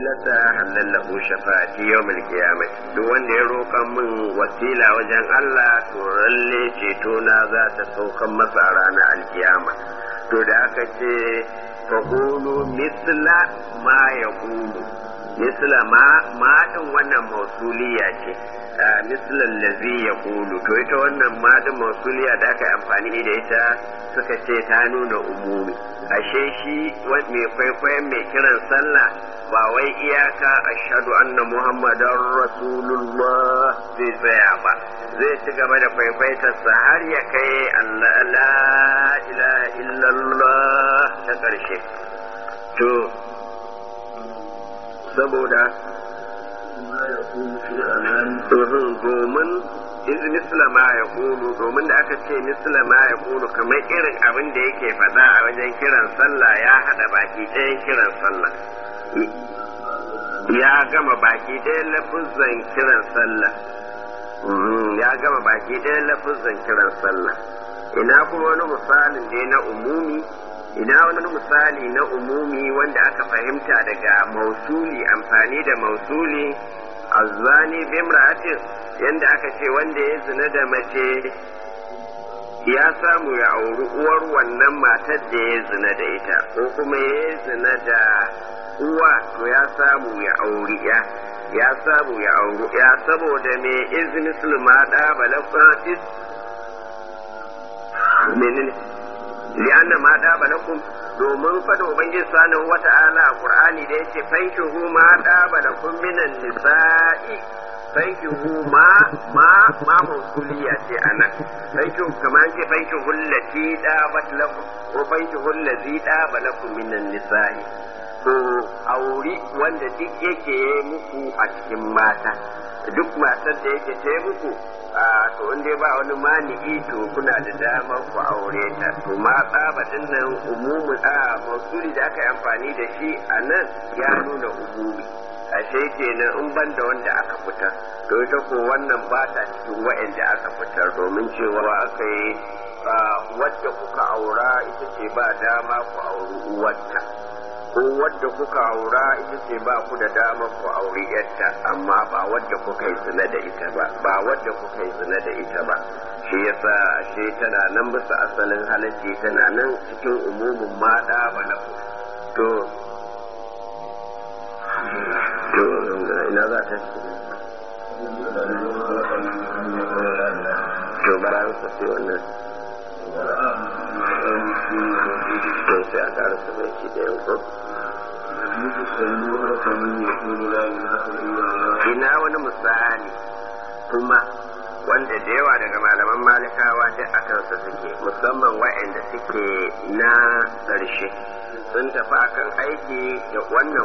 wasilata halallahu shafa'ati yawmul qiyamah duk wanda ya roƙa min wasila wajen Allah to lalle ceto na za ta saukan masa a ranar alkiyama to da aka ce fa qulu misla ma yaqulu misla ma ma din wannan mausuliya ce mislan lazi ya kulu to ita wannan madin mausuliya da aka yi amfani da ita suka ce ta nuna umumi ashe shi mai kwaikwayon mai kiran sallah ba wai iyaka ashhadu anna muhammadan rasulullah zai tsaya ba zai ci gaba da kwaikwaitarsa har ya kai allah la ilaha illallah ta ƙarshe to saboda domin iz mislama ya kulu domin da aka ce mislama ya kulu kamar irin abin da yake faɗa a wajen kiran sallah ya haɗa baki ɗayan kiran sallah ya gama baki ɗayan lafuzan kiran sallah ya gama baki ɗayan lafuzan kiran sallah ina kuma wani misalin ne na umumi ina wani misali na umumi wanda aka fahimta daga mausuli amfani da mausuli azzani bimra'atin yanda aka ce wanda ya zina da mace ya samu ya auri uwar wannan matar da ya zina da ita ko kuma ya zina da uwa to ya samu ya auri ya ya samu ya auri ya saboda me izini sulma da balakwatis menene li'anna ma da balakum domin fada ubangiji subhanahu wata'ala a qur'ani da yake fankihu ma da balakum minan nisa'i fankihu ma ma ma mausuliya ce anan fankihu kamar ce fankihu allati da balakum ko fankihu allazi da balakum minan nisa'i ko auri wanda duk yake muku a cikin mata duk matar da yake ta muku a to in dai ba wani mani'i to kuna da damar ku aure ta to ma tsabatin nan umumin a mausuli da aka yi amfani da shi a nan ya nuna umumi ashe kenan in ban da wanda aka fitar to ita ko wannan ba ta cikin wa'anda aka fitar domin cewa aka yi wadda kuka aura ita ce ba dama ku auri uwarta ko wadda kuka aura ita ce ba ku da damar ku auri yarta amma ba wadda kuka yi zina da ita ba ba wadda kuka yi zina da ita ba shi yasa ashe tana nan bisa asalin halacci tana nan cikin umumin mada balaku to to ina za ta to bara su sai wannan to sai a ƙara su bai ci da yanko ina wani misali kuma wanda da yawa daga malaman malikawa duk a kansa suke musamman wa'anda suke na ƙarshe sun tafi akan aiki da wannan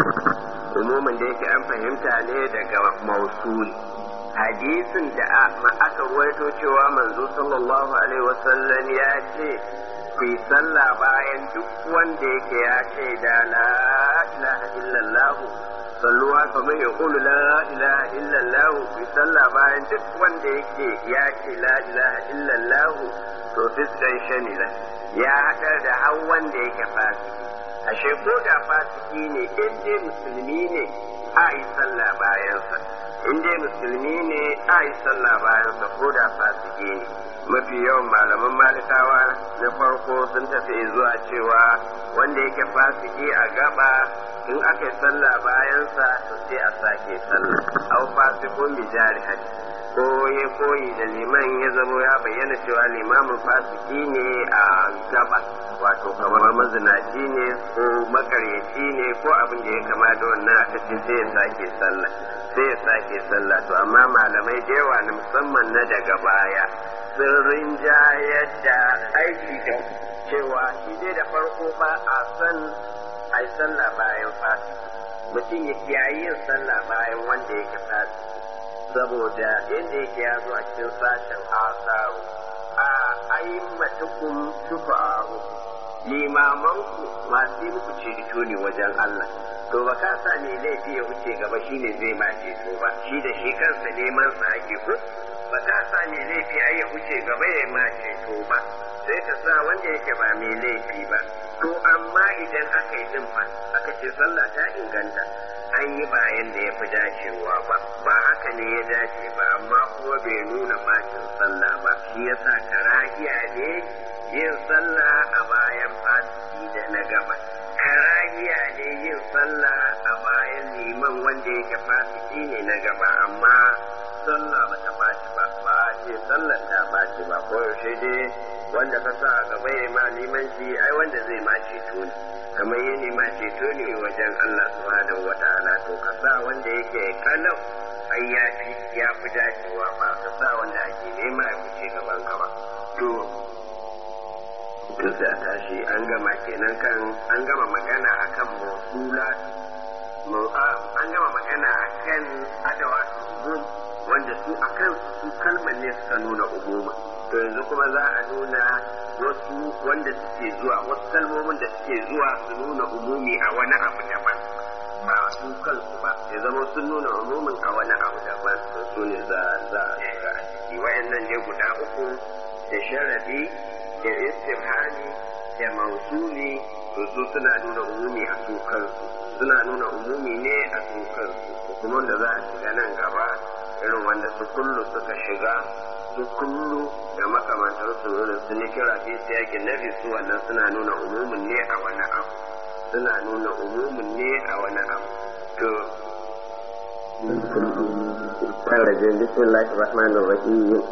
umumin da yake an fahimta ne daga mausuli hadisin da aka ruwaito cewa manzo sallallahu alaihi wasallam ya ce ku yi sallah bayan duk wanda yake ya ce da la ilaha illallah salluwa kamar ya kulu la ilaha illallah ku yi sallah bayan duk wanda yake ya ce la ilaha illallah to fiskan shamila ya haɗar da har wanda yake fasiki ashe ko da fasiki ne in dai musulmi ne a yi sallah bayansa in dai musulmi ne a yi sallah bayansa ko da fasiki ne mafi yawan malaman malikawa na farko sun tafi zuwa cewa wanda yake fasiki a gaba in aka yi sallah bayansa to sai a sake sallah au fasikun bi jari ko ya koyi da liman ya zamo ya bayyana cewa limamin fasiki ne a gaba wato kamar mazinaci ne ko makaryaci ne ko abin da ya kama da wannan aka ce sai ya sake sallah sai ya sake sallah to amma malamai da yawa na musamman na daga baya sun rinjayar da aiki da cewa shi dai da farko ba a san a yi sallah bayan fasiki mutum ya kiyaye yin sallah bayan wanda yake fasiki saboda yadda yake ya zo a cikin sashen asaru a aimatukum shufa'aru limamanku masu yi muku ceto ne wajen Allah to ba ka sa ne laifi ya wuce gaba shine zai ma ceto ba shi da shi kansa neman sa ake ko ba ka sa ne laifi ai ya wuce gaba ya ma ceto ba sai ka sa wanda yake ba mai laifi ba to amma idan aka yi din fa aka ce sallah ta inganta yi ba yadda ya fi dacewa ba ba haka ne ya dace ba amma kuma bai nuna bacin sallah ba shi yasa karahiya ne yin sallah a bayan fasiki da na gaba karahiya ne yin sallah a bayan liman wanda yake fasiki ne na gaba amma sallah ba ta baci ba ba a ce sallar ta baci ba ko yaushe dai wanda ka sa a gaba ya ma limanci ai wanda zai ma ceto ne kamar ya nema ceto ne wajen Allah subhanahu wa ta'ala to ka sa wanda yake kalau ai ya fi ya fi dacewa ba ka sa wanda ake nema ya wuce gaban ka ba to to sai a tashi an gama kenan kan an gama magana akan mawsula an gama magana akan adawa umum wanda su akan su kalmar ne suka nuna umuma to yanzu kuma za a nuna wasu wanda suke zuwa wasu kalmomin da suke zuwa su nuna umumi a wani abu daban ba su kansu ba ya zama sun nuna umumin a wani abu daban su ne za a shiga a ciki wayannan ne guda uku da sharadi da istirhani da mausuli to su suna nuna umumi a su kansu suna nuna umumi ne a su kansu kuma wanda za a shiga nan gaba irin wanda su kullu suka shiga su kullu da makamantar su irin su ne kira fi siyakin nabi su wannan suna nuna umumin ne a wani abu suna nuna umumin ne a wani abu to kan rajin bismillahir rahmanir rahim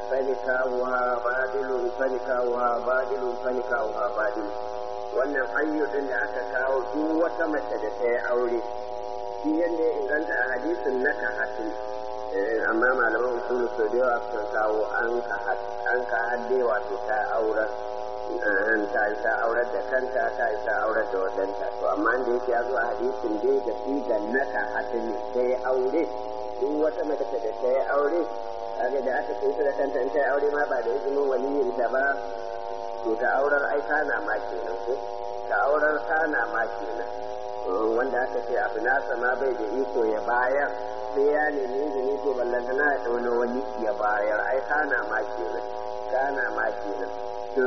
فنكاؤها باطل فنكاؤها باطل فنكاؤها باطل wannan ayyukan da aka kawo duk wata mace da ta yi aure shi yadda ya inganta a hadisin na kahatin amma malaman usulu sau da yawa sukan kawo an ka hadde wato ta aurar ta yi ta aurar da kanta ta yi ta aurar da wadanta to amma da yake ya zo a hadisin dai da sigan na kahatin ta yi aure duk wata mace da ta yi aure kaga da aka kai da kanta in ta yi aure ma ba da izinin waliyin ta ba to ta aurar ai kana ma kenan ko ta aurar kana ma kenan wanda aka ce abu nasa ma bai da iko ya bayar sai ya nemi izini to ballanta na da wani wani ya bayar ai kana ma kenan kana ma kenan to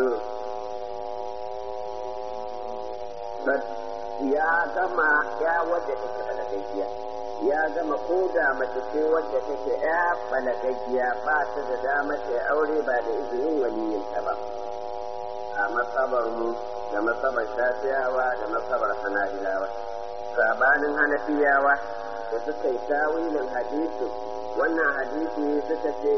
ya gama ya wadda take balagaggiya ya gama ko da mace ce wadda take ya balagaggiya ba ta da dama ta aure ba da izinin waliyinta ba a matsabar mu da matsabar shafiyawa da matsabar hanabilawa sabanin hanafiyawa da suka yi tawilin hadisi wannan hadisi suka ce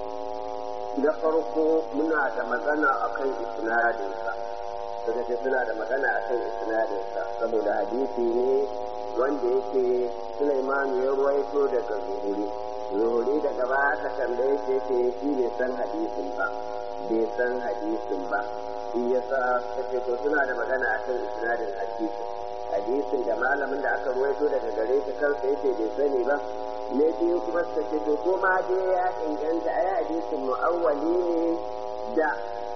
na farko muna da magana akan isnadinsa suka ce suna da magana akan isnadinsa saboda hadisi ne wanda yake Sulaiman ya ruwaito daga zuhuri zuhuri daga ba aka tambaye shi yake shi bai san hadisin ba bai san hadisin ba shi yasa kace to suna da magana akan isnadin hadisi hadisin da malamin da aka ruwaito daga gare shi kansa yake bai sani ba ne biyu kuma suka ce to ko ma dai ya inganta ai hadisin mu'awwali ne da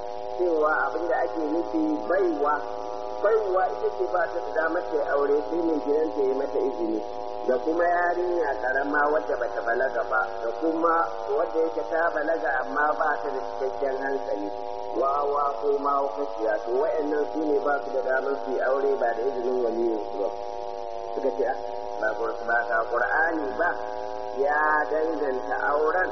cewa abin da ake nufi baiwa baiwa ita ce ba ta da damar ta aure sai mai gidanta ya mata izini da kuma yarinya karama wadda bata balaga ba da kuma wadda yake ta balaga amma ba ta da cikakken hankali wawa ko mahaukaciya to wa'annan su ne ba su da damar su yi aure ba da izinin waliyin su ba suka ce ba ba ga qur'ani ba ya danganta auren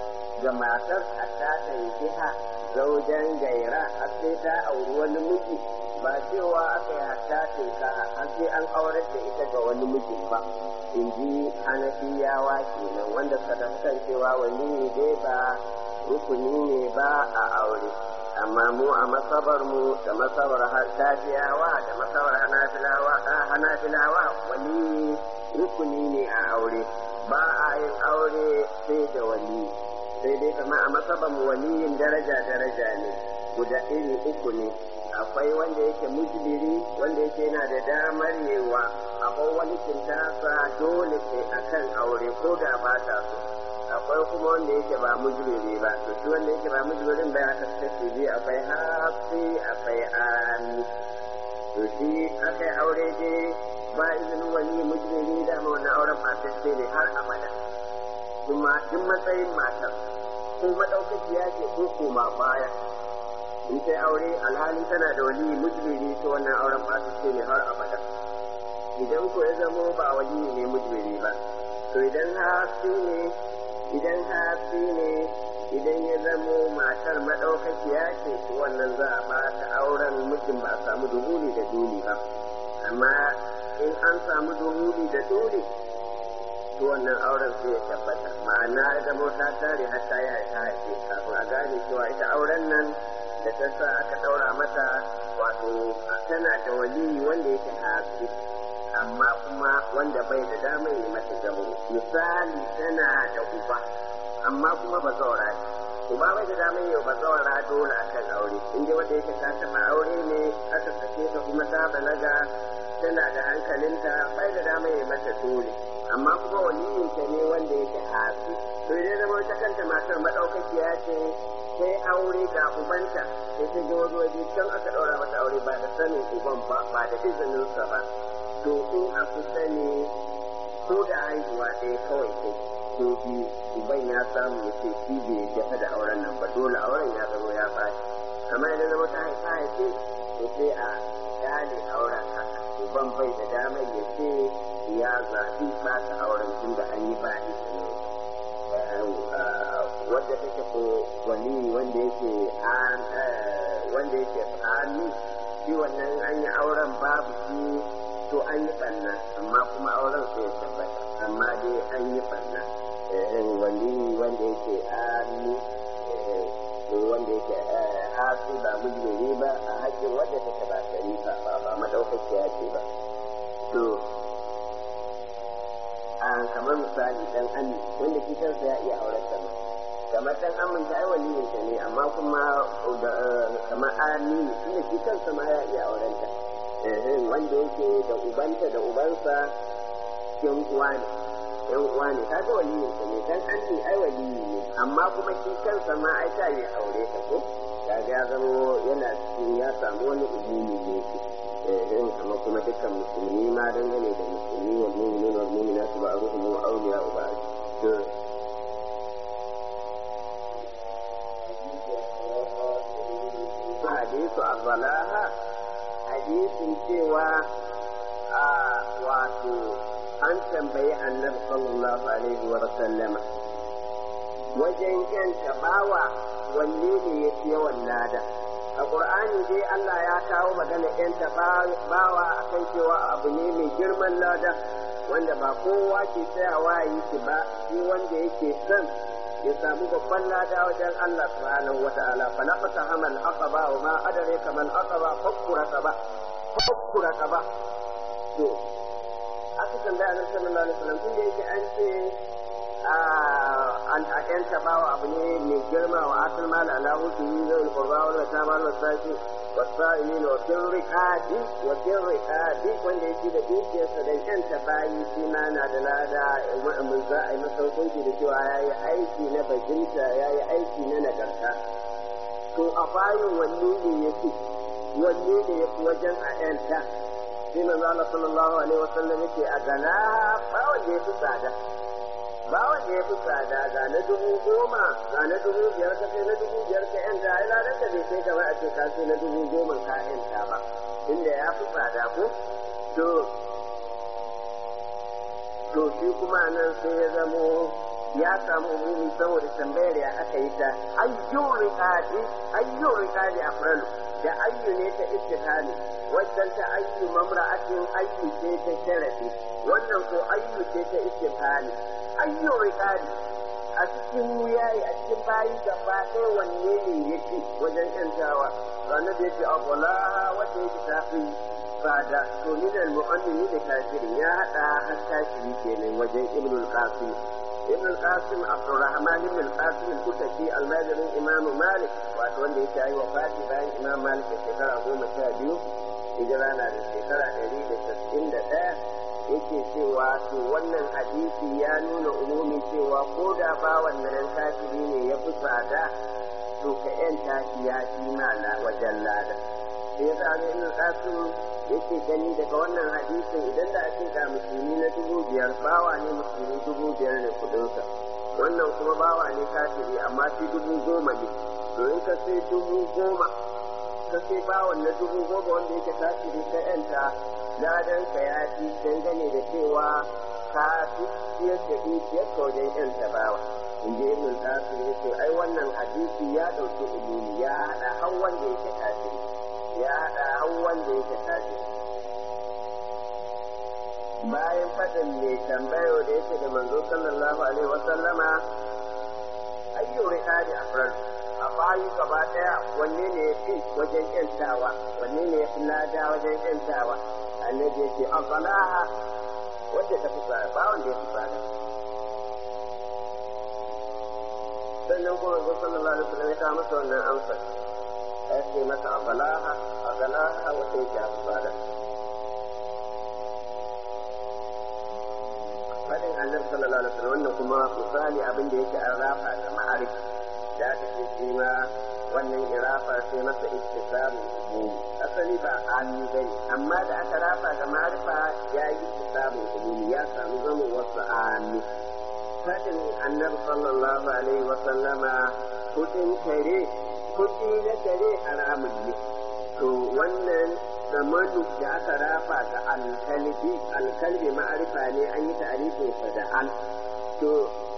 ga matar a ta jiha zaujen gaira har sai ta auri wani miji ba cewa aka yi hatta tinka har sai an aurar da ita ga wani mijin ba in ji hanafiyawa kenan wanda suka tafi cewa wani dai ba rukuni ne ba a aure amma mu a masabar mu da masabar shafiyawa da masabar hanafilawa hanafilawa wani rukuni ne a aure ba a yin aure sai da wali sai dai kama a masabar mu waliyin daraja daraja ne guda iri uku ne akwai wanda yake mujbiri wanda yake yana da damar yewa akwai wani kintasa dole sai akan aure ko da ba ta so akwai kuma wanda yake ba mujbiri ba to shi wanda yake ba mujbirin ba ya kasance bi akwai hafi akwai ami to shi akai aure dai ba izinin wani mujbiri da ma wannan auren fatacce ne har abada kuma duk matsayin matar ko madaukakiya ce ko koma baya in ta aure alhalin tana da wali mujbiri ta wannan auren fatacce ne har abada idan ko ya zamo ba wali ne mujbiri ba to idan hafi ne idan hafi ne idan ya zamo matar maɗaukakiya ce wannan za a ba ta auren mutum ba a samu duhuli da duli ba amma in an samu duhuli da duli to wannan auren sai ya tabbata ma'ana ya zamo ta tare har ta yi ta haife kafin a gane cewa ita auren nan da ta sa aka ɗaura mata wato tana da wali wanda yake hafi amma kuma wanda bai da damar yi mata gamo misali tana da uba amma kuma ba zaura ce uba bai da damar yi ba zaura dole akan aure in dai wanda yake ta taɓa aure ne aka sake ta kuma ta balaga tana da hankalinta bai da damar yi mata dole amma kuma waliyinta ne wanda yake hafi to idan zama wata kanta matar maɗaukakiya ce sai aure ga ubanta sai ta je wani waje can aka ɗaura mata aure ba da sanin uban ba ba da izininsa ba to in a kusa ne ko da haihuwa ɗaya kawai ko ko biyu uban ya samu ya ce shi bai dafa da auren nan ba dole auren ya zama ya bashi kamar yadda zama ta haifa ya ce to sai a kyale auren haka uban bai da damar ya ce ya zaɓi ba ta auren tun da an yi ba izinin wadda take ko wali wanda yake an wanda yake tsani shi wannan an yi auren babu shi to an yi ɓanna amma kuma auren sai ya tabbata amma dai an yi ɓanna wali wanda yake ami wanda yake hasi ba mujmiri ba a haƙƙin wadda take ba sharifa ba ba madaukakiya ce ba to a kamar misali dan ami wanda shi kansa ya iya auren ta ba kamar dan amin ta ai waliyin ta ne amma kuma kamar amini tunda shi kansa ma ya iya auren ta wanda yake da ubanta da ubansa yan uwa ne yan uwa ne kaga waliyin sa ne dan an ai waliyi ne amma kuma shi kansa ma ai ta yi aure ta ko kaga ya zama yana cikin ya samu wani ubuni ne shi eh amma kuma dukkan musulmi ma dangane da musulmi wal mu'minin wal mu'minat ba'dhum awliya ba'd to hadisu azalaha hadisin cewa a wato an tambayi annabi sallallahu alaihi wa sallama wajen yanta bawa wanne ne ya fi yawan lada a ƙur'ani dai Allah ya kawo magana yanta bawa akan cewa abu ne mai girman lada wanda ba kowa ke tsayawa yi shi ba shi wanda yake son ya samu babban lada wajen Allah subhanahu wa ta'ala fa laqata hamal aqaba wa ma adraka mal aqaba fakkura ba fakkura ba to aka tambaya annabi sallallahu alaihi wasallam tunda yake an ce an yan tabawa abu ne mai girma wa asal mal ala husni zai qurba wa ta mal wasaki wasa'ilin wa fil riqadi wa fil riqadi wanda yake da dukiyarsa da yan tabayi shi ma na da lada mun za a yi masa hukunci da cewa yayi aiki na bajinta yayi aiki na nagarta to a bayin wanne ne yake wanne ne yafi wajen a yanta sai manzo Allah sallallahu alaihi wasallam yake a gana ba wanda ya fi tsada ba wanda ya fi tsada ga na dubu goma ga na dubu biyar ka kai na dubu biyar ka yanta ai ladan da bai kai kamar a ce ka sai na dubu goma ka yanta ba inda ya fi tsada ko to to shi kuma nan sai ya zamo ya samu umumi saboda tambayar ya aka yi ta ayyun riqadi ayyun riqadi afralu da ayyu ne ta istihali wannan ta ayyu mamra'atin ayyu ce ta sharafi wannan ko ayyu ce ta istihali ayyu riqadi a cikin wuyayi a cikin bayi gaba ɗaya wanne ne yake wajen yantawa ranar da yake abula wanda yake tafi fada to min al-mu'mini da kafirin ya hada har kafiri kenan wajen ibnul qasim ابن القاسم عبد الرحمن بن القاسم الكتكي الماجري امام مالك wato wanda yake yi wafati bayan imam malik da shekara goma sha biyu hijira na da shekara ɗari da sassin da ɗaya yake cewa to wannan hadisi ya nuna umumi cewa ko da ba wannan kafiri ne ya fi tsada to ka yanta shi ya fi mala wajen lada sai ya sa ibn qasim yake gani daga wannan hadisin idan da ake ga musulmi na dubu biyar bawa ne musulmi dubu biyar ne kudinsa wannan kuma bawa ne kafiri amma shi dubu goma ne to in ka sai dubu goma ka sai bawan na dubu goma wanda yake kafiri ka yanta ladan ka ya fi dangane da cewa ka fi siyar da dukiyar ka wajen yanta bawa in ji ibn qasim yace ai wannan hadisi ya dauki umumi ya hada har wanda yake kafiri ya haɗa har wanda yake tashi bayan faɗin mai tambayo da yake da manzo sallallahu alaihi wasallama ayyu riqadi afral a bayi gaba daya wanne ne ya fi wajen yantawa wanne ne ya fi lada wajen yantawa annabi yake afalaha wanda ta fi tsara ba wanda ya fi tsara sannan kuma manzo sallallahu alaihi wasallam ya kawo masa wannan amsa ya ce masa afalaha afalaha wata yake a tsara fadin annabi sallallahu alaihi wasallam wannan kuma misali abin da yake an rafa da ma'arif da aka ce shi ma wannan irafa sai masa ittisabu umum asali ba ami bane amma da aka rafa da ma'arifa ya yi ittisabu umum ya samu zama wasu ami fadin annabi sallallahu alaihi wasallama kudin kare kudi na kare haramun ne to wannan zamanu da aka rafa ga alkalbi alkalbi ma'arifa ne an yi ta'arifinsa da al to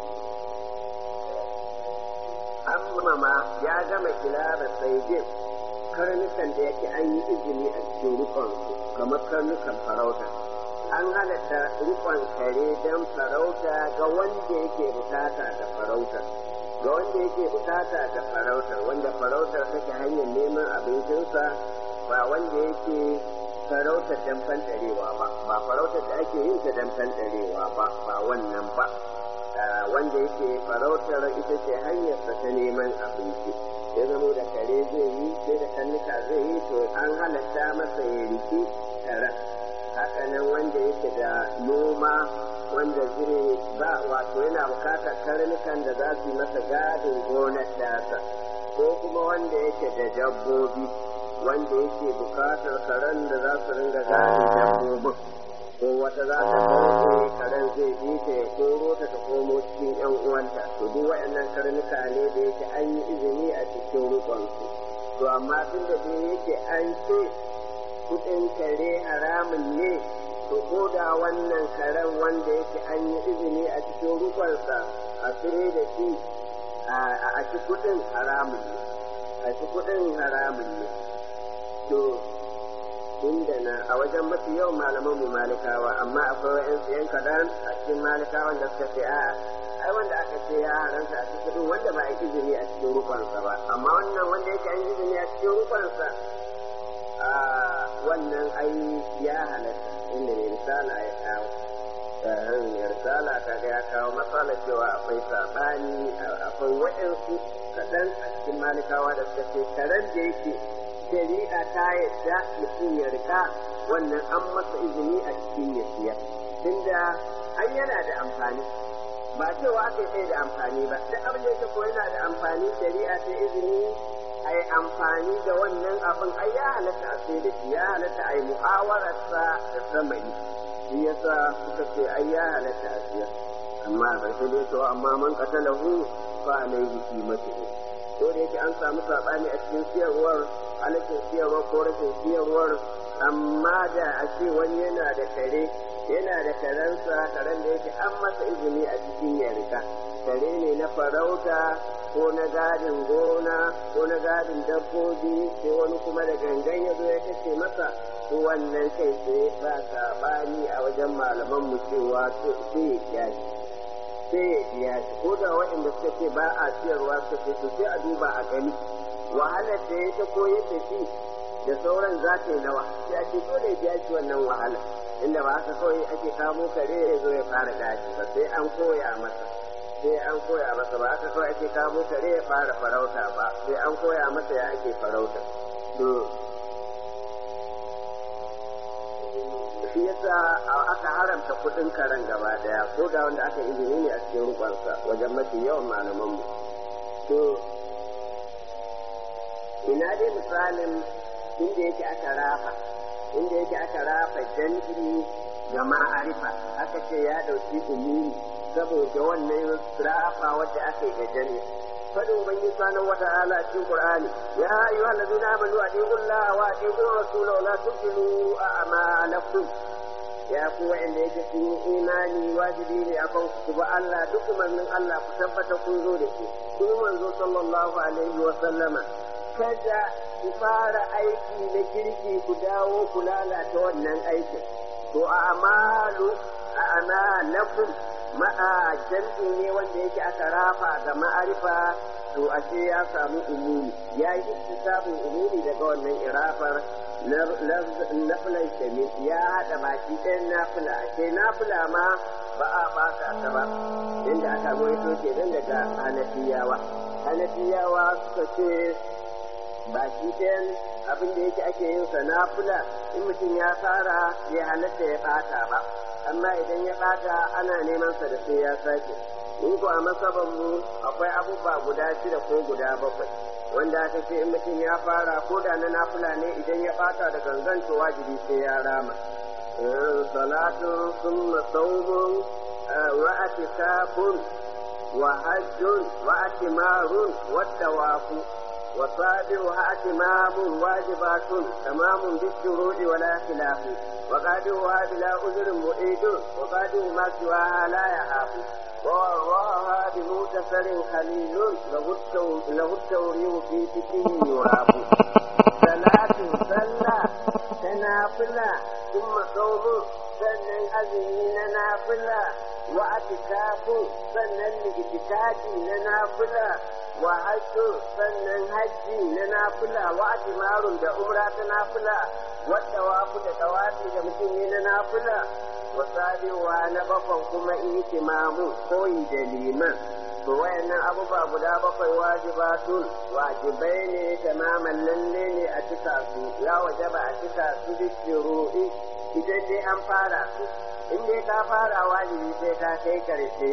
amma ya gama kilaba saidin karnukan da yake an yi izini a cikin rukonsu kamar karnukan farauta an halatta rukon kare don farauta ga wanda yake bukata da farauta ga wanda yake bukata da farautar wanda farautar take hanyar neman abincinsa ba wanda yake farautar dan fantarewa ba ba farautar da ake yin ta dan fantarewa ba ba wannan ba wanda yake farautar ita ce hanyarsa ta neman abinci ya zamo da kare zai yi sai da kannuka zai yi to an halatta masa ya riki karen haka nan wanda yake da noma wanda zai ba wato yana bukatar karnukan da za su yi masa gadin gonar tasa ko kuma wanda yake da dabbobi wanda yake bukatar karen da za su ringa gadin dabbobin ko wata za ta kawo karen zai bi ta ya koro ta ta komo cikin yan uwanta to duk waɗannan karnuka ne da yake an yi izini a cikin rukunsu to amma tun da dai yake an ce kuɗin kare haramun ne to ko da wannan karen wanda yake an yi izini a cikin rukunsa a tsire da shi a ci kuɗin haramun ne a ci kuɗin haramun ne to inda na a wajen mafi yawan malaman mu malikawa amma akwai wa'yansu yan kaɗan a cikin malikawan da suka ce a'a ai wanda aka ce ya haranta a cikin wanda ba a izini a cikin rufansa ba amma wannan wanda yake an izini a cikin rufansa a wannan ai ya halatta inda ne risala ya kawo ya risala kaga ya kawo matsala cewa akwai saɓani akwai wa'yansu kaɗan a cikin malikawa da suka ce karen da yake shari'a ta yadda mutum ya rika wannan an masa izini a cikin ya siya tunda an yana da amfani ba cewa aka yi da amfani ba duk abin da yake ko yana da amfani shari'a ta izini a yi amfani da wannan abin ai ya halatta a sai da shi ya halatta a yi mu'awararsa da samani shi yasa suka ce ai ya halatta a siya amma a ƙarshe dai to amma man qatalahu fa alayhi qimatuhu ko da yake an samu sabani a cikin siyarwar halittar siyarwar ko rashin siyarwar amma da a ce wani yana da kare yana da karensa karen da yake an masa izini a cikin ya rika kare ne na farauta ko na gadin gona ko na gadin dabbobi sai wani kuma da gangan ya zo ya kashe masa ko wannan kai sai ba sabani a wajen malaman mu cewa sai ya sai ya biya shi ko da waɗanda suka ce ba a siyarwa suka ce sai a duba a gani wahalar da ya ta koyar da shi da sauran za ta yi nawa sai ake dole ya biya shi wannan wahala inda ba haka kawai ake kamo kare ya zo ya fara gashi ba sai an koya masa sai an koya masa ba haka kawai ake kamo kare ya fara farauta ba sai an koya masa ya ake farauta to shi yasa aka haramta kudin karen gaba daya ko da wanda aka izini ne a cikin rukunsa wajen mafi yawan malaman mu to ina dai misalin inda yake aka rafa inda yake aka rafa jan'i ga ma'arifa aka ce ya dauki umumi saboda wannan rafa wadda aka yi ga jan'i fadin ubangi sanan wata ala cikin qur'ani ya ayyuhal ladina amanu atiqu allaha wa atiqu rasula wa la tubtilu a'malakum ya ku wa'anda yake sun yi imani wajibi ne akan ku ba Allah duk umarnin Allah ku tabbata kun zo da shi kun manzo sallallahu alaihi wa sallama kada ku fara aiki na kirki ku dawo ku lalata wannan aikin to a amalu a amalakum ma'a jam'i ne wanda yake aka rafa ga ma'arifa to ashe ya samu umumi ya yi istisabin umumi daga wannan irafar nafilan shami ya haɗa baki ɗayan nafila ashe nafila ma ba a baka ta ba inda aka goyi ke nan daga hanafiyawa hanafiyawa suka ce baki ɗayan abin da yake ake yin sa nafila in mutum ya fara ya halatta ya ɓata ba amma idan ya ɓata ana neman sa da sai ya sake in ko a masaban mu akwai abubuwa guda shida ko guda bakwai wanda aka ce in mutum ya fara ko da na nafila ne idan ya ɓata da gangan to wajibi sai ya rama salatun summa saumun wa atikafun wa hajjun wa atimarun wa tawafu وصابرها أتمام واجبات تمام بالشروط ولا خلاف وقادرها بلا أذر معيد وقادر ما سواها لا يخاف ووراها بمغتسل خليل له التوريح في فكره يراب صلاة صلى تنافلا ثم صوم sannan azumi na nafila wa atikafu sannan likitikafi na nafila nafila wa ajmarun da umra ta nafila wadda wafu da tawafi da mutum ne na nafila wa sabiwa na bakon kuma itimamu koyi da liman to wayannan abubuwa guda bakwai wajibatun wajibai ne tamaman lalle ne a cika su ya wajaba a cika su bishiru'i idan dai an fara su in dai ka fara wajibi sai ka kai karshe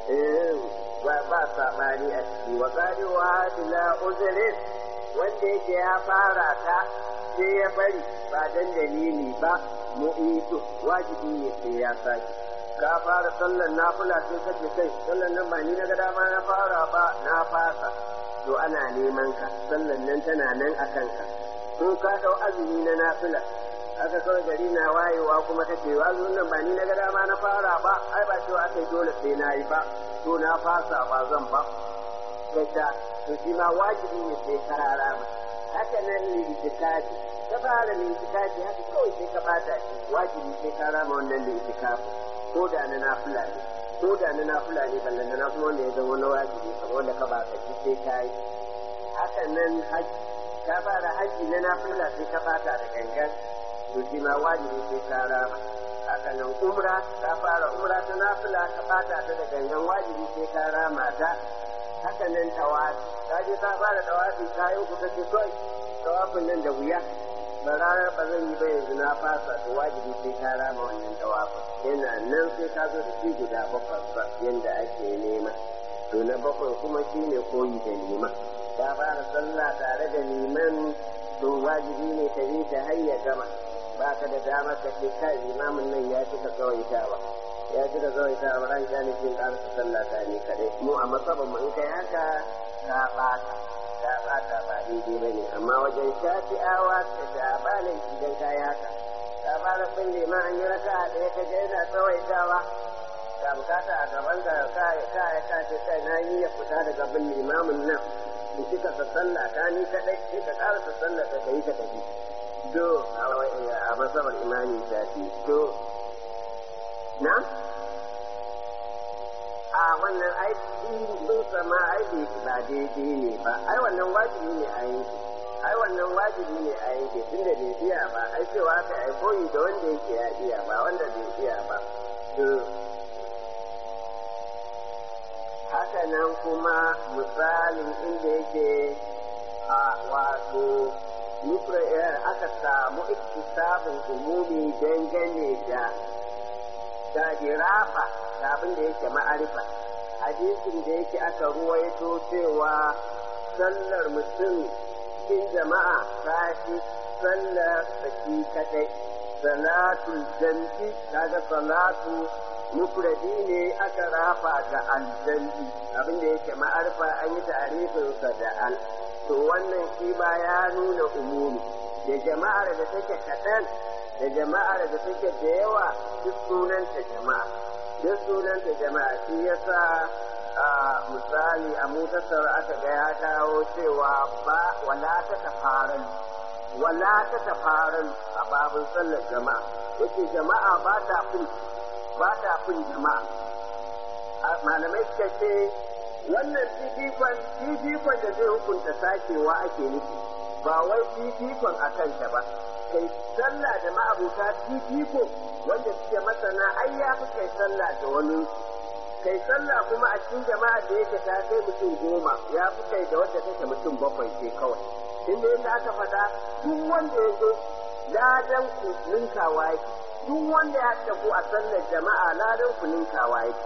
ba sabani a ciki wa qarewa bila uzrin wanda yake ya fara ta sai ya bari ba dan dalili ba mu'itu wajibi ne sai ya sake ka fara sallar nafila sai ka ce kai sallar nan ba ni na ga dama na fara ba na fasa to ana neman ka sallar nan tana nan a kanka ko ka dau azumi na nafila aka kawai gari na wayewa kuma kace azumin nan ba ni na ga dama na fara ba ai ba cewa aka dole sai na yi ba to na fasa ba zan ba gaita to shi ma wajibi ne sai karara ba haka nan ne itikafi ka fara ne itikafi haka kawai sai ka bata shi wajibi sai ka rama wannan ne itikafi ko da na nafila ne ko da na nafila ne ballan na kuma wanda ya zama na wajibi kamar wanda ka baka shi sai ka yi haka nan haji ka fara haji na nafila sai ka bata da gangan to shi ma wajibi sai ka rama haka nan umra ka fara umra ta nafila ka bata ta da gangan wajibi sai ka rama ta haka nan tawafi ka je ka fara tawafi ka yi ku kace kai tawafin nan da wuya ba ranar ba zan yi ba yanzu na fasa to wajibi sai ka rama wannan tawafin yana nan sai ka zo da shi guda bakwai ba yanda ake nema to na bakwai kuma shine koyi da liman ka fara sallah tare da liman to wajibi ne ka yi ta har ya gama ba ka da damar ka ce kai imamin nan ya cika tsawaitawa ya cika tsawaitawa ran ya ne kin ƙarasa sallah ta ne kaɗai mu a masaban mu in kai haka ka ɓata ka ɓata ba daidai ba ne amma wajen shafi'awa da shabanin idan ka yi haka ka fara bin liman an yi raka a ɗaya ka ga yana tsawaitawa ga bukata a gaban ka ka ka ka ce kai na yi ya fita daga bin limamin nan in kika ta sallah ta ni kaɗai sai ka ƙarasa sallah ka yi ka tafi do a masabar imani shafi to na a wannan aiki sun sama aiki ba daidai ne ba ai wannan wajibi ne a yanki ai wannan wajibi ne a yanki tun da bai iya ba ai cewa aka ai koyi da wanda yake ya iya ba wanda bai iya ba to haka nan kuma misalin inda yake a wato aka samu iktisabin umumi dangane da da dirafa da abin da yake ma'arifa hadisin da yake aka ruwaito cewa sallar mutum cikin jama'a ta fi sallar saki kadai salatul jam'i kaga salatu mufradi ne aka rafa ga aljam'i abin da yake ma'arifa an yi ta'arifinsa da al to wannan shi ma ya nuna umumi da jama'ar da take kaɗan da jama'ar da take da yawa duk sunanta jama'a duk sunanta jama'a shi yasa a misali a mutasar aka ga ya kawo cewa ba wala ta tafaran wala ta tafaran a babin sallar jama'a yake jama'a ba ta fin ba ta fin jama'a malamai suka ce wannan fifikon fifikon da zai hukunta sakewa ake nufi ba wai fifikon a kanta ba kai sallah da ma'abuta fifiko wanda suke masana ai ya fi kai sallah da wani kai sallah kuma a cikin jama'a da yake ta kai mutum goma ya fi kai da wadda take mutum bakwai ce kawai inda yadda aka faɗa duk wanda ya zo ladan ku ninkawa yake duk wanda ya haɗa ku a sallar jama'a ladan ku ninkawa yake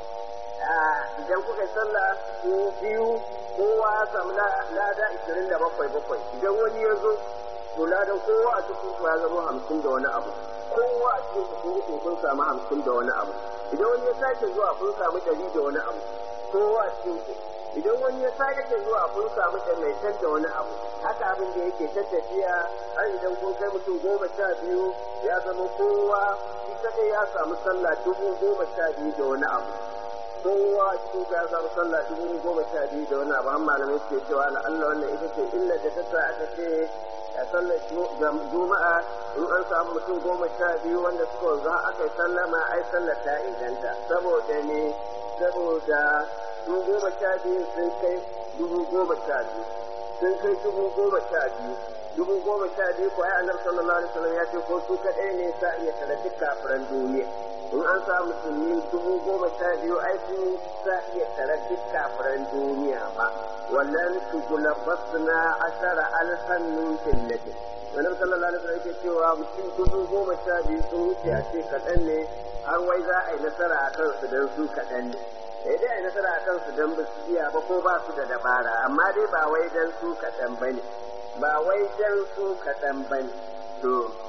idan kuka yi sallah ko biyu kowa ya samu lada ishirin da bakwai bakwai idan wani ya zo to ladan kowa a cikin ku ya zama hamsin da wani abu kowa a cikin ku uku kun samu hamsin da wani abu idan wani ya sake zuwa kun samu ɗari da wani abu kowa a cikin ku idan wani ya sake zuwa kun samu ɗari da wani abu haka abin da yake ta tafiya har idan kun kai mutum goma sha biyu ya zama kowa shi kadai ya samu sallah dubu goma sha biyu da wani abu kowa cikin ya samu sallah dubu goma sha biyu da wani abu har malamai suke cewa la Allah wannan ita ce illa da ta sa aka ce a sallar juma'a in an samu mutum goma sha biyu wanda suka za aka yi sallama ai sallar ta inganta saboda ne saboda dubu goma sha biyu sun kai dubu goma sha biyu sun kai dubu goma sha biyu dubu goma sha biyu ko ai annabi sallallahu alaihi wasallam ya ce ko su kaɗai ne sa iya tare duk kafiran duniya in an sa musulmi dubu goma sha biyu ai sun sa iya tare duk kafiran duniya ba wallan tugula basna ashara alfan min jannati annabi sallallahu alaihi wasallam yake cewa mutum dubu goma sha biyu sun wuce a ce kaɗan ne har wai za a yi nasara a kansu don su kaɗan ne sai dai a yi nasara a kansu don ba su iya ba ko ba su da dabara amma dai ba wai don su kaɗan ba ne ba wai don su kaɗan ba ne to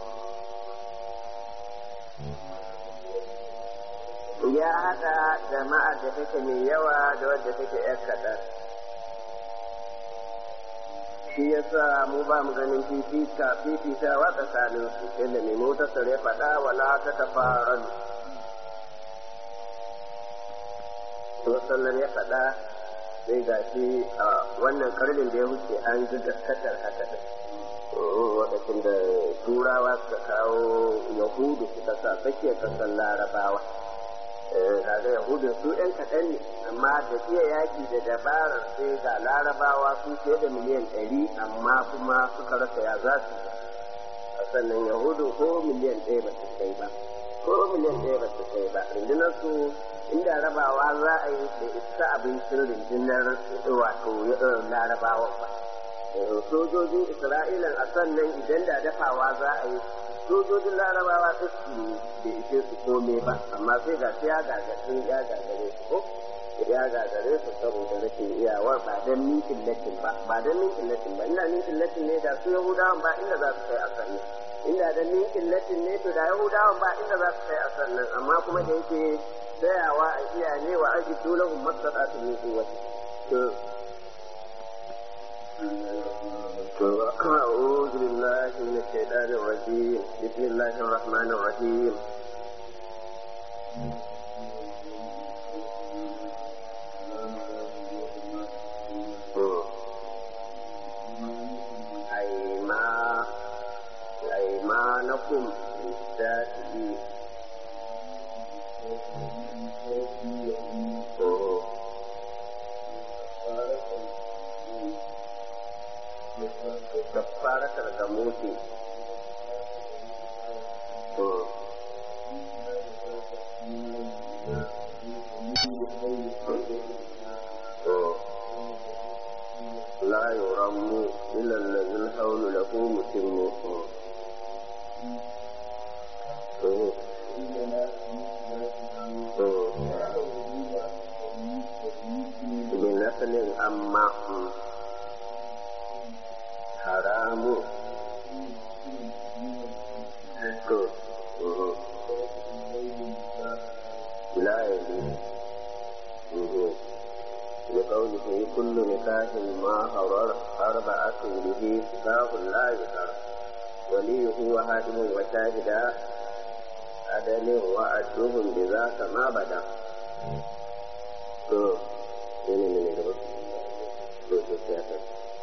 ya haɗa jama'a da take mai yawa da wadda take ‘yar kaɗan shi ya sa mu ba mu ganin fifita fifitawa tsakanin su inda mai motar ya faɗa wala ta tafaran sallar ya faɗa sai ga shi a wannan karnin da ya wuce an ji gaskatar haka da lokacin da turawa suka kawo yahudu suka sa tsakiyar kasar larabawa kaga yahudun su ɗan kaɗan ne amma da iya yaƙi da dabarar sai ga larabawa su fiye da miliyan ɗari amma kuma suka rasa ya za su yi sannan yahudu ko miliyan ɗaya ba su kai ba ko miliyan ɗaya ba su kai ba rundunar su inda rabawa za a yi da isa abincin rundunar wato larabawa ba sojojin isra'ilan a sannan idan da dafawa za a yi sojojin larabawa ta su da ishe su kome ba amma sai ga ya gagarin ya gagare su ko ya gagare su saboda rashin iyawar ba don minkin latin ba ba don minkin latin ba ina minkin latin ne da su yahudawan ba inda za su kai a sannan inda da minkin latin ne to da yahudawan ba inda za su kai a sannan amma kuma da yake tsayawa a iya ne wa aji dole hun matsatsa min kuwati to أعوذ بالله من الشيطان الرجيم بسم الله الرحمن الرحيم أيمانكم للشافعين kafaratar ga mutu لا يرم إلا الذي الحول له متم بنسل أما haramu to لا يلي لقوله كل نكاح ما حرر أربعة به نكاح لا يحر وليه وهادم وشاهدا عدل وأجرهم بذاك ما بدا to ne ne ne gaba to to sai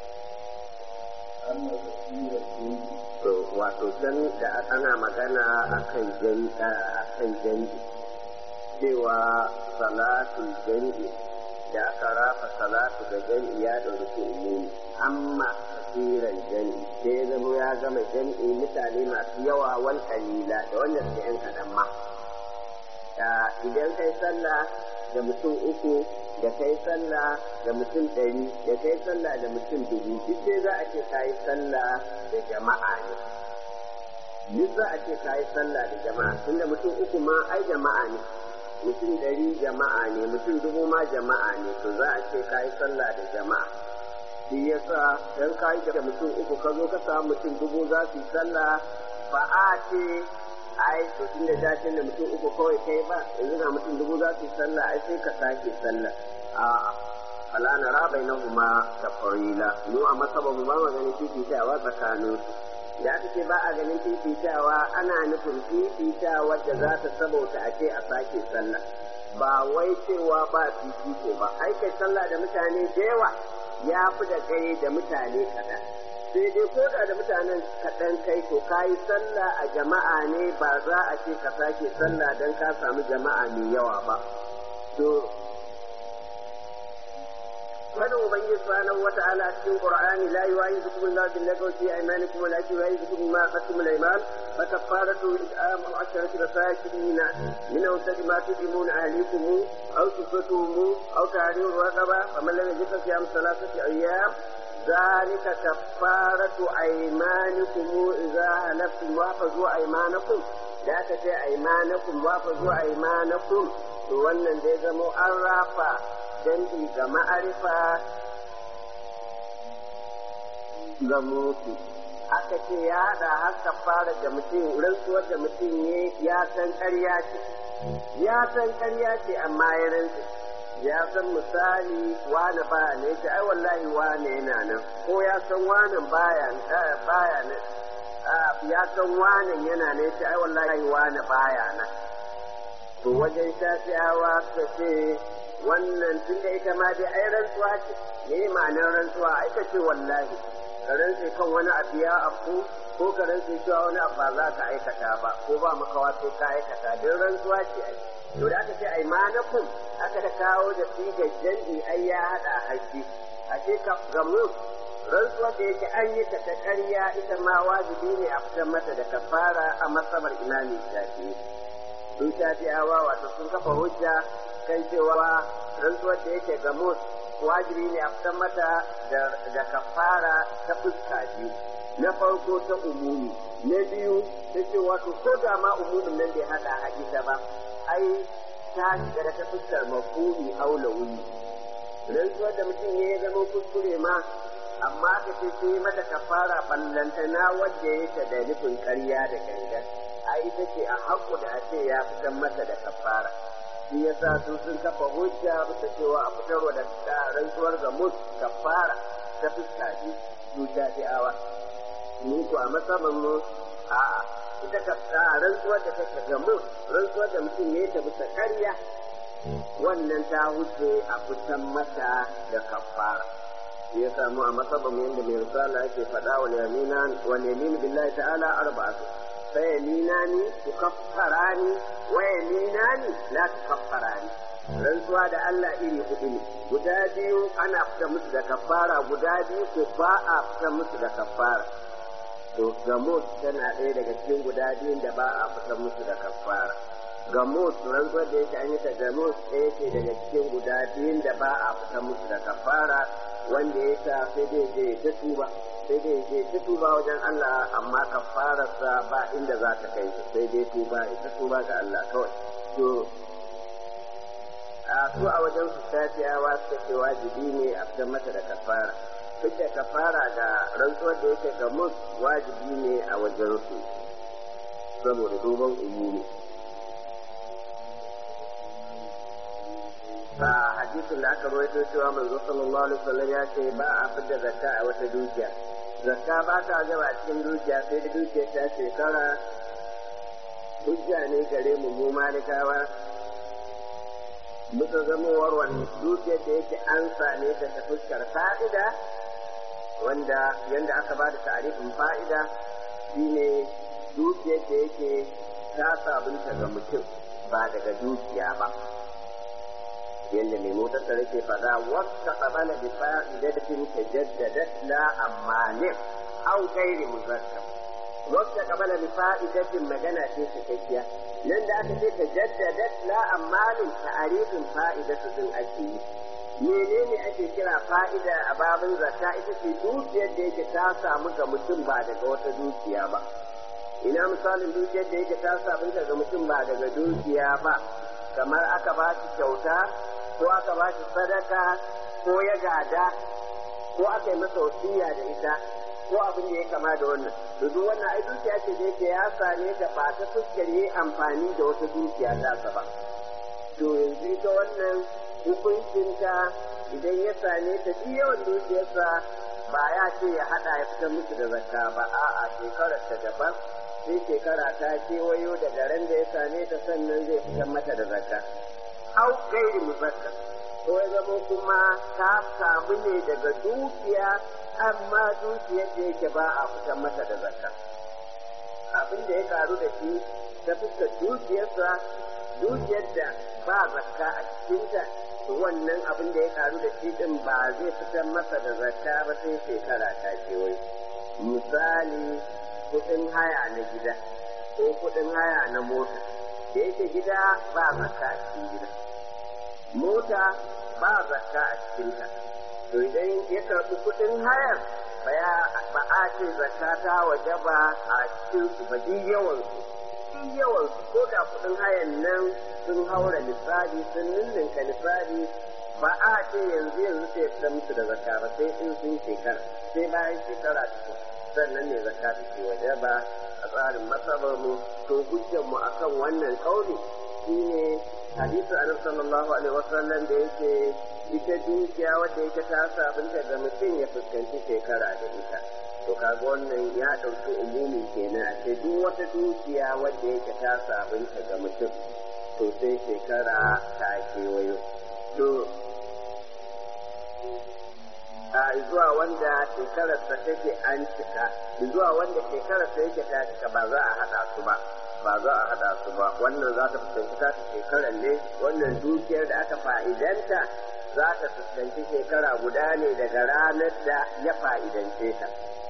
to wato can da ana magana a kan jami'i cewa salatu jami'i da aka rafa salatu da jami'i ya ɗauki umumi amma kasiran jami'i sai ya zama ya gama jami'i mutane masu yawa wal kalila da wanda suke yan kaɗan ma idan kai sallah da mutum uku da kai sallah da mutum ɗari da kai sallah da mutum dubu duk sai za a ce ka yi sallah da jama'a ne duk za a ce ka yi sallah da jama'a tunda mutum uku ma ai jama'a ne mutum ɗari jama'a ne mutum dubu ma jama'a ne to za a ce ka yi sallah da jama'a shi yasa dan ka yi da mutum uku ka zo ka samu mutum dubu za su yi sallah ba a ce ai to tun da dacin da mutum uku kawai kai ba yanzu ga mutum dubu za su yi sallah ai sai ka sake sallah a'a fala na rabai na huma da farila mu a masaba mu ba ganin fifitawa tsakanin da aka ce ba a ganin fifitawa ana nufin fifitawa da za ta sabauta a ce a sake sallah ba wai cewa ba fifiko ba ai kai sallah da mutane da yawa ya fi da kai da mutane kaɗan sai dai ko da da mutanen kaɗan kai to ka yi sallah a jama'a ne ba za a ce ka sake sallah don ka samu jama'a mai yawa ba to fadin ubangiji subhanahu wata'ala a cikin qur'ani la yu'ayidukum Allahu bil lagwi fi aymanikum wa la yu'ayidukum ma qatum al ayman fa kafaratu it'amu asharati masakin min awsat ma tudimuna ahlikum aw tusatuhum aw tahriru raqaba faman lam yajid siyam thalathati ayyam ذلك كفارة أيمانكم إذا هلفتم واحفظوا أيمانكم da aka ce aimanakum wa fa zuwa aimanakum to wannan da ya zamo an rafa dangi ga ma'arifa ga mutu aka ce ya haɗa haka fara da mutum rantsuwar da mutum ne ya san ƙarya ce ya san ƙarya ce amma ya rantsu ya san misali wane baya ne ce ai wallahi wane yana nan ko ya san wane baya baya nan ya san wanan yana ne ce ai wallahi wane baya nan to wajen shafi'awa suka ce wannan tun da ita ma dai ai rantsuwa ce me ma'anar rantsuwa ai ka ce wallahi ka rantse kan wani abu ya afu ko ka rantse cewa wani abu ba za ka aikata ba ko ba makawa sai ka aikata don rantsuwa ce ai to da aka ce ai manakum aka da kawo da sigar janji ai ya hada haƙƙi a ce ka gamu rantsuwa da yake an yi ta ta ƙarya ita ma wajibi ne a fitar mata da kafara a masabar imami shafi sun shafi'awa wato sun kafa hujja kan cewa rantsuwar da yake gamus wajibi ne a fitar mata da kafara ta fuska biyu na farko ta umumi na biyu ta ce wato ko da ma umumin nan bai hada a ita ba ai ta shiga da ta fuskar mafumi aula wuni rantsuwar da mutum ya zama kuskure ma amma ka ce sai mata kafara ballantana wadda ya ta da nufin ƙarya da gangan ai ita ce a haƙu da a ce ya fitar mata da kafara shi yasa su sun kafa hujja bisa cewa a fitarwa da rantsuwar ga mus kafara ta fuska ji su jafi'awa mu ko a matsayin mu a ita ka rantsuwar da take ga mus rantsuwar da mutum ya ta bisa ƙarya wannan ta huce a fitar mata da kafara ya samu a matsayin yadda mai risala yake faɗa wa yamina wa yamin billahi ta'ala arba'atu فيمينان تكفران ويمينان لا تكفران rantsuwa da Allah iri hudu ne guda biyu ana fita musu da kafara guda biyu ko ba a fita musu da kafara to gamot tana ɗaya daga cikin guda biyun da ba a fita musu da kafara gamot rantsuwar da yake an yi ta gamot ɗaya ce daga cikin guda biyun da ba a fita musu da kafara wanda ya sa sai dai je ta tuba sai dai je ta tuba wajen Allah amma kafararsa ba inda za ta kai sai dai tuba ita tuba ga Allah kawai to a su a wajen su tafiyawa suka ce wajibi ne a fitar mata da kafara duk da kafara ga rantsuwar da yake ga mus wajibi ne a wajen su saboda duban umumi a hadisin da aka rawaito cewa manzo sallallahu alaihi wasallam ya ce ba a fitar zakka a wata dukiya zakka ba ta gaba a cikin dukiya sai da dukiya ta shekara hujja ne gare mu mu malikawa muka zamowar wani dukiyar da yake an same ta ta fuskar fa'ida wanda yanda aka ba da ta'arifin fa'ida shine dukiyar da yake ta sabunta ga mutum ba daga dukiya ba yadda mai motar da rake faɗa wata ƙabala bi fa'idatin ta jaddada la ammanin au gairi muzakkar wata ƙabala bi fa'idatin magana ce cikakkiya nan da aka ce ta jaddada la ammanin ta'arifin fa'idatu din ake yi menene ake kira fa'ida a babin zakka ita ce dukiyar da yake ta samu ga mutum ba daga wata dukiya ba ina misalin dukiyar da yake ta samu ga mutum ba daga dukiya ba kamar aka ba shi kyauta ko aka ba shi sadaka ko ya gada ko aka yi masa wasiya da ita ko abin da ya kama da wannan to duk wannan ai dukiya ce da yake ya same ta ba ta fuskar yi amfani da wata dukiya ta ba to yanzu ita wannan hukuncinta idan ya same ta shi yawan dukiyarsa ba ya ce ya hada ya fitar musu da zakka ba a'a shekarar ta daban sai shekara ta kewayo da ran da ya same ta sannan zai fitar mata da zakka au gairi muzakka ko ya zama kuma ta samu ne daga dukiya amma dukiyar da yake ba a fitar mata da zakka abin da ya karu da shi ta fuskar dukiyarsa dukiyar da ba zakka a cikinta wannan abin da ya karu da shi din ba zai fitar masa da zakka ba sai shekara ta kewaye misali kuɗin haya na gida ko kuɗin haya na mota da yake gida ba zakka a cikin gida mota ba zakka a cikinta to idan ya karɓi kuɗin hayar ba a ce zakka ta waje ba a cikin su ba duk yawan su duk yawan su ko da kuɗin hayan nan sun haura lissafi sun ninninka lissafi ba a ce yanzu yanzu sai ta musu da zakka ba sai in sun shekara sai bayan shekara ta sannan ne zakka take waje ba a tsarin masabar mu to hujjar mu akan wannan kauli shine hadisi annabi sallallahu alaihi wasallam da yake ita dukiya wadda yake ta sabunta da mutum ya fuskanci shekara da ita to kaga wannan ya ɗauki umumi kenan a ce duk wata dukiya wadda yake ta sabunta ga mutum to sai shekara ta kewayo to a zuwa wanda shekararsa take an cika zuwa wanda shekararsa yake ta cika ba za a haɗa su ba ba za a haɗa su ba wannan za ta fuskanci ta shekarar ne wannan dukiyar da aka fa'idanta za ta fuskanci shekara guda ne daga ranar da ya fa'idance ta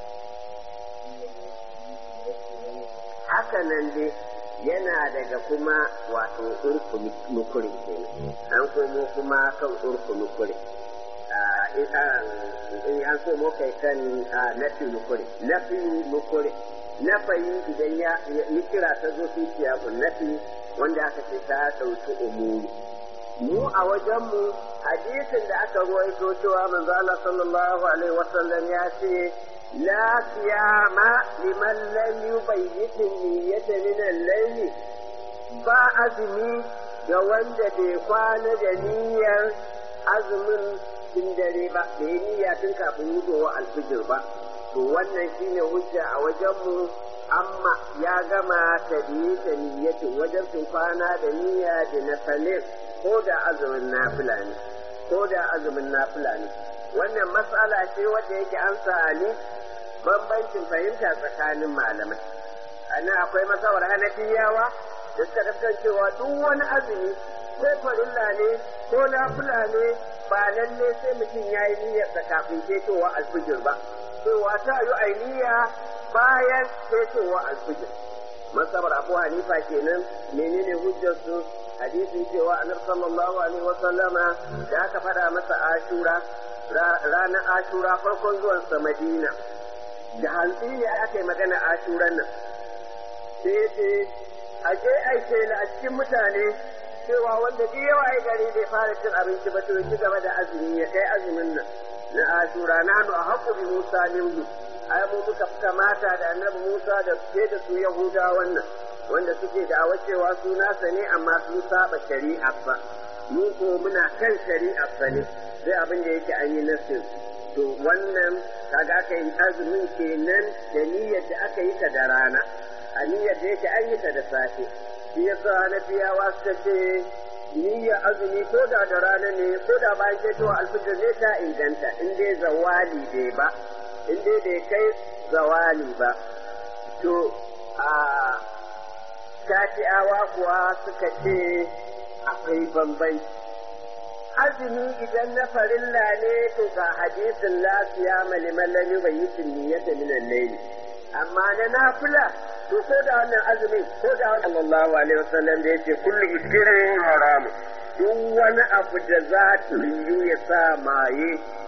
haka nan dai yana daga kuma wato urku nukuri an komo kuma kan urku nukuri in an komo kai kan nafi nukuri nafi nukuri nafayi idan ya yi kira ta zo fi siyakun nafi wanda aka ce ta ɗauki umuri mu a wajenmu hadisin da aka ruwaito cewa manzo Allah sallallahu alaihi wasallam ya ce la siyama liman lam yubayyit niyyata min al-layl ba azumi ga wanda bai kwana da niyyar azumin tun dare ba da yi niyya tun kafin hudowa alfijir ba to wannan shine hujja a wajenmu amma ya gama tabiye ta niyyatin wajen sun kwana da niyya da na salir ko da azumin nafila ne ko da azumin nafila ne wannan matsala ce wadda yake an sa'ani bambancin fahimta tsakanin malamai anan akwai masawar hanafiyawa da suka tafkan cewa duk wani azumi ko farilla ne ko nafila ne ba lalle sai mutum ya yi niyyarsa kafin ketowa alfijir ba cewa ta yi ainiya bayan ketowa alfijir masabar abu hanifa kenan menene hujjar su hadisin cewa annabi sallallahu alaihi wasallama da aka fada masa ashura ranar ashura farkon zuwansa madina da hantsi ne aka yi magana ashuran nan sai ce a je aike a cikin mutane cewa wanda duk yawa ya gari bai fara cin abinci ba to ci gaba da azumi ya kai azumin nan na ashura na hannu a haƙu bi musa minhu ai mu muka kamata da annabi musa da ke da su yahuda wannan wanda suke da cewa su nasa ne amma sun saba shari'ar ba mu ko muna kan shari'ar ba ne sai abin da yake an yi nasin to wannan kaga aka yi azumin kenan da niyyar da aka yi ta da rana a niyyar da yake an yi ta da safe shi yasa na biyawa suka ce niyyar azumi ko da da rana ne ko da bayan ketowa alfijir zai ta inganta in dai zawali bai ba in dai bai kai zawali ba to a shafi'awa kuwa suka ce akwai bambanci azumi idan na farilla ne to ga hadisin lafiya maliman lam bai yi niyyata min al-layl amma na nafila to ko da wannan azumin ko da wannan sallallahu alaihi wasallam da yace kullu iskirin haramu duk wani abu da za ta yiwu ya sa maye